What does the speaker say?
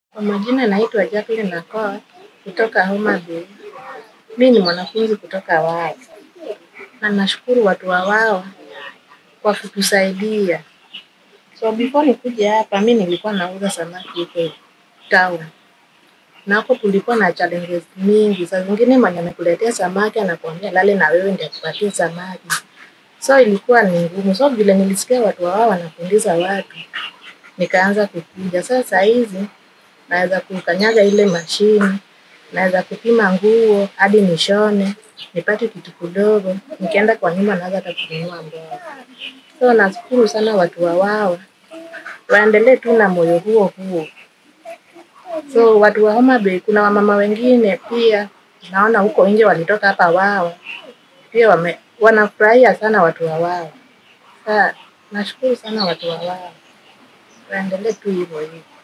Kwa majina naitwa Jacqueline Nakor kutoka Homa Bay. Mi ni mwanafunzi kutoka Wawa na nashukuru watu wa Wawa kwa kutusaidia. So before nikuje hapa mi nilikuwa nauza samaki huko town. Na hapo tulikuwa na challenges mingi. Saa zingine mwenye amekuletea samaki anakuambia lale na wewe ndio akupatie samaki. So ilikuwa ni ngumu. So vile nilisikia watu wa Wawa wanafundisha watu nikaanza kukuja. Sasa saa hizi naweza kukanyaga ile mashini, naweza kupima nguo hadi nishone, nipate kitu kidogo, nikienda kwa nyumba naweza hata kununua mboga. So nashukuru sana watu wa Wawa, waendelee tu na moyo huo huo. So watu wa Homa Bay, kuna wamama wengine pia naona huko nje walitoka hapa Wawa, pia wame, wanafurahia sana watu wa Wawa. Sa, nashukuru sana watu wa Wawa, waendelee tu hivyo hivyo.